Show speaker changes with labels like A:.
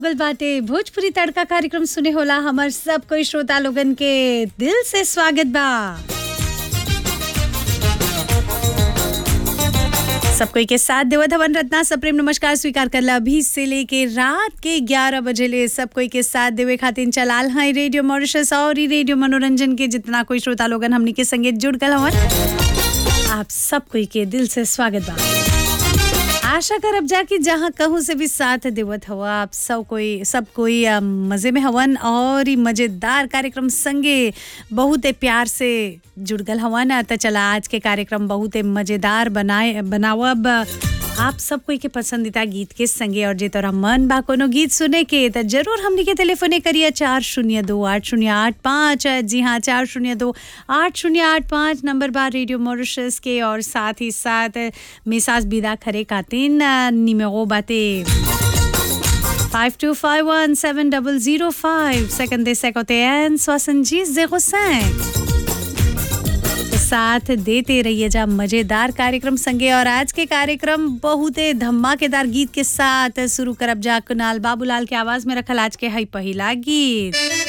A: गल बाटे भोजपुरी तड़का कार्यक्रम सुने होला हमर सब कोई श्रोता लोगन के दिल से स्वागत बा सब कोई के साथ देवत हवन रत्ना सब प्रेम नमस्कार स्वीकार करला अभी से लेके रात के 11 बजे ले सब कोई के साथ देवे खातिर चलाल है रेडियो मॉरिशस और ई रेडियो मनोरंजन के जितना कोई श्रोता लोगन हमनी के संगे जुड़ गल हवन आप सब कोई के दिल से स्वागत बा आशा करब जा कि जहाँ कहूँ से भी साथ देवत हवा आप सब कोई सब कोई अ, मजे में हवन और ई मजेदार कार्यक्रम संगे बहुत प्यार से जुड़ गल हवन त चला आज के कार्यक्रम बहुत मजेदार बनाए बनावब आप सब कोई के पसंदीदा गीत के संगे और जे तोरा मन बा कोनो गीत सुने के त जरूर हमनी के टेलीफोने करिए चार शून्य दो आठ शून्य आठ पाँच जी हाँ चार शून्य दो आठ शून्य आठ पाँच नंबर बार रेडियो मॉरिशस के और साथ ही साथ मिसाज बिदा खरे खातिन निमेगो बाते 52517005 सेकंड दे सेकोते एन सोसनजी जेरो साथ देते रहिए जा मजेदार कार्यक्रम संगे और आज के कार्यक्रम बहुत धमाकेदार गीत के साथ शुरू करब जा कुनाल बाबूलाल के आवाज में रखल आज के हई पहिला गीत